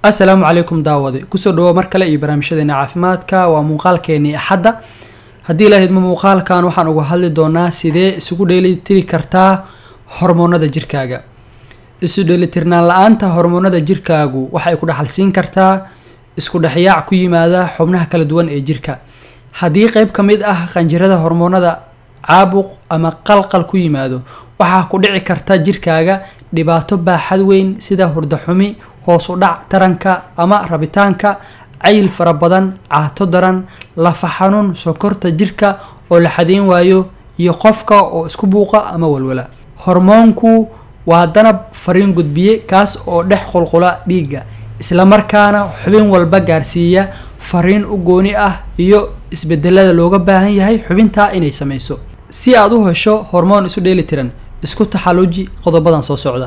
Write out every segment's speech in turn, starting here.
assalaamu calaykum daawade kusoo dhawo mar kale iyo barnaamijyadeena caafimaadka waa muuqaalkeenii axadda haddii la hidmo muuqaalkan waxaan uga hadli doonaa sidee isugu dheelitiri kartaa hormoonada jirkaaga isu dheelitirnaan la-aanta hormoonada jirkaagu waxay ku dhaxalsiin kartaa isku dhexyaac ku yimaada xubnaha kala duwan ee jirka haddii qeyb ka mid ah qanjirada hormoonada caabuq ama qalqal ku yimaado waxaa ku dhici karta jirkaaga dhibaato baaxad weyn sida hurdaxumi hoos u dhac taranka ama rabitaanka cayil fara badan caato daran lafa xanuun sokorta jirka oo la xadeyn waayo iyo qofka oo isku buuqa ama walwala hormoonku waa danab fariin gudbiye kaas oo dhex qulqula dhiigga islamarkaana xubin walba gaarsiiya fariin u gooni ah iyo isbedelada looga baahan yahay xubintaa inay sameyso si aad u hesho hormoon isu dheeli tiran isku taxaluuji qodobadan soo socda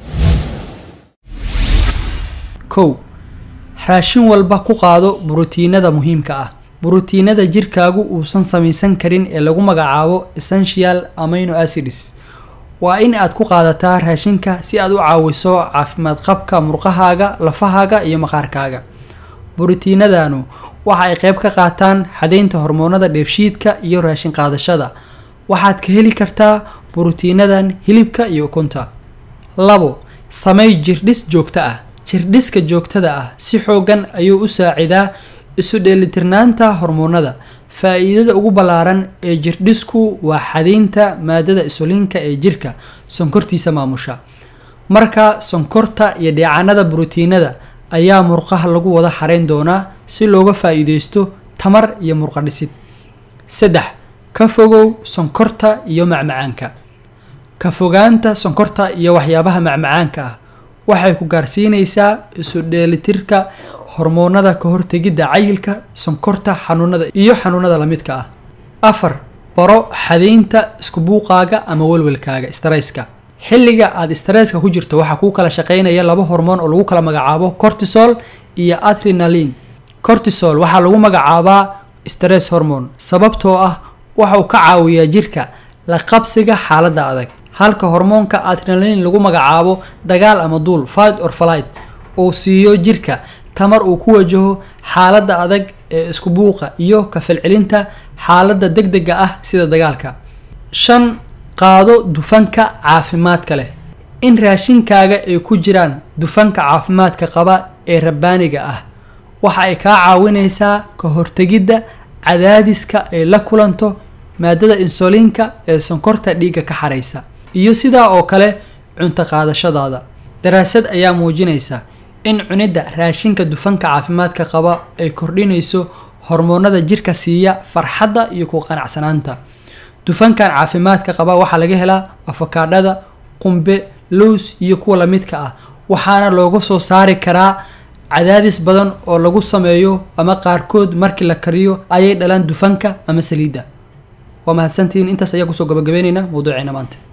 kow raashin walba ku qaado burotiinada muhiimka ah burotiinada jirkaagu uusan samaysan karin ee lagu magacaabo essential amino acids waa in aad ku qaadataa raashinka si aad u caawiso caafimaad qabka murqahaaga lafahaaga iyo maqaarkaaga burotiinadanu waxa ay qeyb ka qaataan xadeynta hormoonada dheefshiidka iyo raashin qaadashada waxaad ka heli kartaa burotiinadan hilibka iyo ukunta labo samey jirdhis joogto ah jirdhiska joogtada ah si xoogan ayuu u saacidaa isu dheelitirnaanta hormoonada faa-iidada ugu ballaaran ee jirdhisku waa xadeynta maadada isuliinka ee jirka sonkortiisa maamusha marka sonkorta iyo dheecanada burotiinada ayaa murqaha lagu wada xareyn doonaa si looga faa-iideysto tamar iyo murqa dhisid saddex ka fogow sonkorta iyo macmacaanka ka fogaanta sonkorta iyo waxyaabaha macmacaanka ah waxay ku gaarsiinaysaa isu dheelitirka hormoonada ka hortegidda cayilka sonkorta xanuunada iyo xanuunada lamidka ah afar baro xadeynta isku buuqaaga ama welwelkaaga starayska xilliga aada starayska ku jirto waxaa kuu kala shaqeynaya laba hormoon oo lagu kala magacaabo cortisol iyo adrenalin cortisol waxaa lagu magacaabaa stress hormone sababtoo ah waxa uu ka caawiyaa jirka la qabsiga xaaladda adag halka hormoonka adrenalin lagu magacaabo dagaal ama duul fight or flight uu siiyo jirka tamar uu ku wajaho xaaladda adag ee isku buuqa iyo ka falcelinta xaaladda deg dega ah sida dagaalka shan qaado dufanka caafimaadka leh in raashinkaaga ay ku jiraan dufanka caafimaadka qaba ee rabbaaniga ah waxa ay kaa caawinaysaa ka hortegidda cadaadiska ay la kulanto maadada insuliinka ee sonkorta dhiigga ka xaraysa iyo sidaa oo kale cunto qaadashadaada daraasad ayaa muujinaysa in cunidda raashinka dufanka caafimaadka qaba ay kordhinayso hormoonada jirka siiya farxadda iyo ku qanacsanaanta dufankan caafimaadka qaba waxaa laga helaa afakaadhada qumbe lows iyo kuwa lamidka ah waxaana looga soo saari karaa cadaadis badan oo lagu sameeyo ama qaarkood markii la kariyo ayay dhalaan dufanka ama saliidda waa mahadsantihiin intaas ayaa kusoo gabagabeynayna mawduuceena maanta